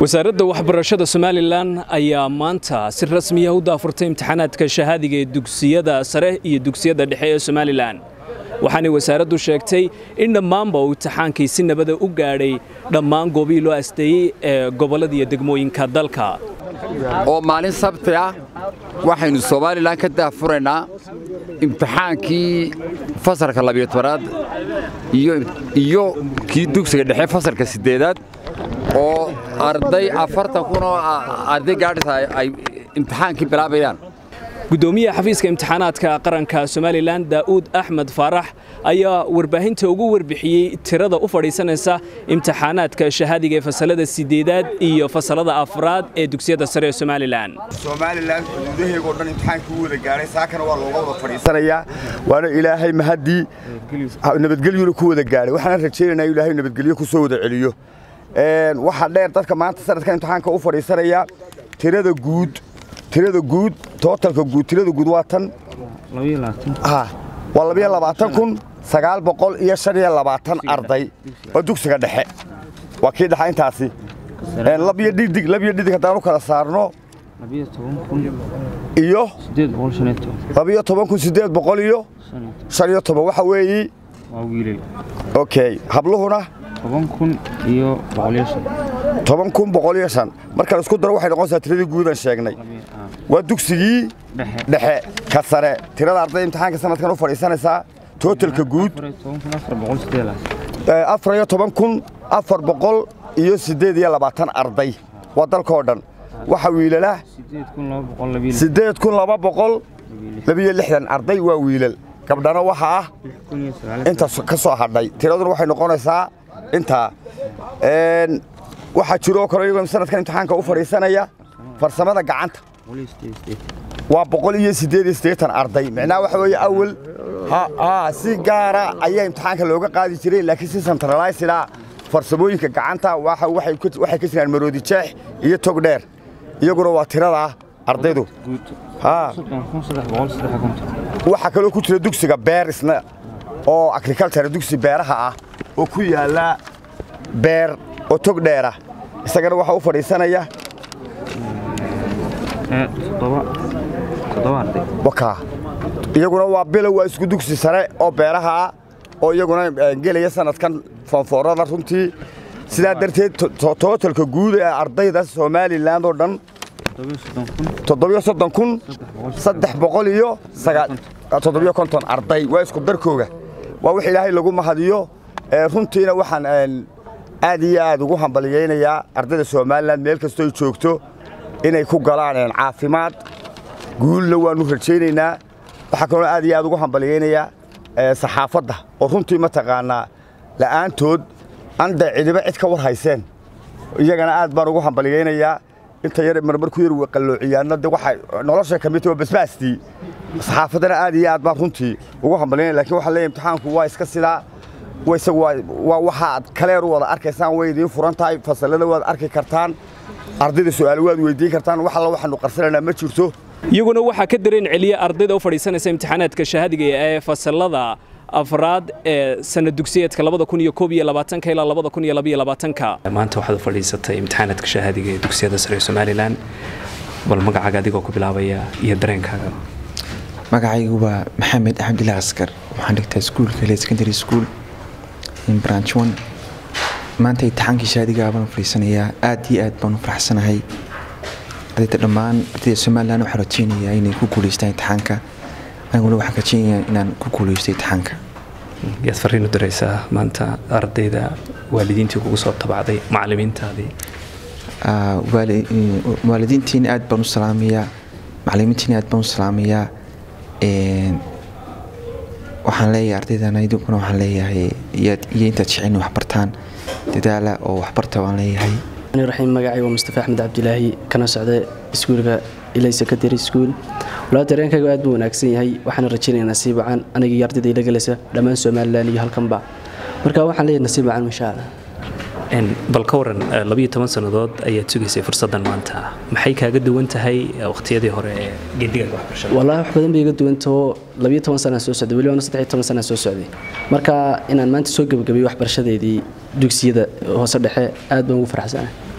wasaaradda waxbarashada somalilan ayaa maanta si rasmiya u daafurtay imtixaanaadka shahaadiga ee dugsiyada sare iyo dugsiyada dhexe ee somalilan waxaanay wasaaraddu sheegtay in dhammaanba uu imtixaankii si nabada u gaadhay dhammaan goobihii loo asteeyey ee gobollada iyo degmooyinka dalka oo maalin sabti ah waxaynu somalilan ka daafuraynaa imtixaankii fasalka labiyo tobanaad iyo kii dugsiga dhexe fasalka siddeedaad oo arday afartan kun oo arday gaadhisa ay imtixaankii bilaabayaan gudoomiyaha xafiiska imtixaanaadka qaranka somalilan daa'uud axmed faarax ayaa warbaahinta ugu warbixiyey tirada u fadhiisanaysa imtixaanaadka shahaadiga ee fasalada sideedaad iyo fasalada afraad ee dugsiyada sare ee somalilan somalilan xuduudaheegoo dhan imtixaankii u wada gaadhay saakana waa looga wada fadhiisanayaa waana ilaahay mahaddii nabadgelyuna ku wada gaadhay waxaana rajaynaynaa ilaahay nabadgelyo ku soo wada celiyo waxaa dheer dadka maanta sanadka imtixaanka u fadhiisanaya tirada guud tirada guud tootalka guud tirada guud waa tan waa labiyo labaatan kun sagaal boqol iyo shan iyo labaatan arday oo dugsiga dhexe waa kii dhexa intaasi labiyo dhidig labiyo dhidig haddaan u kala saarno iyo labiyo toban kun siddeed boqol iyo shan iyo toban waxa weeyi okay habluhuna toban kun boqol iyo shan marka la isku daro waxay noqonaysaa tiradii guudan sheegnay waa dugsigii dhexe ka sare tirada arday imtixaanka sanadkan u fadhiisanaysaa tootalka guud afar iyo toban kun afar boqol iyo siddeed iyo labaatan arday waa dalkao dhan waxa wiilala siddeed kun laba boqol labiyo lixdan arday waa wiilal gabdhana waxa ah inta ka soo hadhay tiraduna waxay noqonaysaa intaa waxaa jiroo kale iyagoo sanadkan imtixaanka u fadhiisanaya farsamada gacanta waa boqol iyo siddeed iyo siddeetan arday micnaha waxa weeye awal si gaara ayaa imtixaanka looga qaadi jiray laakiin si centralisida farsamooyinka gacanta waxay ka jiraan maroodi jeex iyo tog dheer iyaguna waa tirada ardaydu waxaa kaloo ku jira dugsiga beer isna oo agriculture dugsi beeraha ah oo ku yaalla beer oo tog dheera isagana waxaa u fadhiisanaya iyaguna waa bilow waa isku dugsi sare oo beeraha ah oo iyaguna gelaya sanadkan foonfoorada runtii sidaa darteed tootalka guud ee ardayda somalilan oo dhan toddobiyo soddon kun saddex boqol iyo toddobiyo konton arday waa isku darkooga waa wix ilaahay lagu mahadiyo runtiina waxaan aad iyo aad ugu hambaliyaynayaa ardayda somalilan meel kastooy joogto inay ku galaan caafimaad guulna waannu rajaynaynaa waxaa kaloo aad iyo aad ugu hambaliyaynayaa saxaafadda oo runtii mataqaanaa la'aantood anda cidiba cid ka war hayseen iyagana aad baan ugu hambaliyaynayaa inta yar marmar ku yar qalloociyaanna de waxay nolosha ka mid tahay basbaastii saxaafaddana aad iyo aad baan runtii ugu hambalyaynaya lakiin waxaa leeyahay imtixaanku waa iska sidaa waa waxaad kaleer u wada arkaysaan way idiin furan tahay fasallada waad arki kartaan ardayda su'aalo waad weydiin kartaan wax alla waxaanu qarsanaynaa ma jirto iyaguna waxaa ka dareen celiya ardayda u fadhiisanaysa imtixaanaadka shahaadiga ee fasalada afraad ee sanad dugsiyeedka labada kun iyo koob iyo labaatanka ilaa labada kun iyo labiyo labaatanka maanta waxaad u fadhiisatay imtixaanaadka shahaadiga ee dugsiyada sare ee somalilan bal magacaaga adigoo ku bilaabaya iyo dareenkaaga magacaygu waa maxamed axmdillah askar waxaan dhigtaa iskuulka le secondary school in branch one maanta imtixaankii shahaadiga baan u fadhiisanayaa aad iyo aad baan u faraxsanahay ardayda dhammaan ardayda somalilan waxaan rajeynayaa inay ku guuleystaan imtixaanka aniguna waxaan rajeynayaa inaan ku guuleysto imtixaanka yaad fariin u diraysaa maanta ardayda waalidiintii kugu soo tabacday macalimiintaadii waalidiintiina aad baan u salaamayaa macalimiintiina aad baan u salaamayaa waxaan leeyahay ardaydana idinkuna waxaan leeyahay iyo intaad jecin waxbartaan dadaala oo waxbarta waan leeyahay raxiim magacay waa mustafa axmed cabdilaahi kana socda iskuulka ilay secondary school walaa dareenkaygu aad buu wanaagsan yahay waxaana rajaynayaa nasiib wacan aniga iyo ardayda ila galaysa dhammaan somalilan iyo halkanba marka waxaan leeyahay nasiib wacan insha allah bal ka waran labiyo toban sannadood ayaad sugaysay fursaddan maanta maxay kaaga duwan tahay wakhtiyadii hore ee geedigaga waxbarashada wallaahi wax badan bay iga duwantao labiyo toban sanaan soo socday weliba saddex iyo toban sanaan soo socday marka inaan maanta soo gebagabeeyo waxbarashadeedii dugsiyada hoose dhexe aad baan ugu faraxsanahay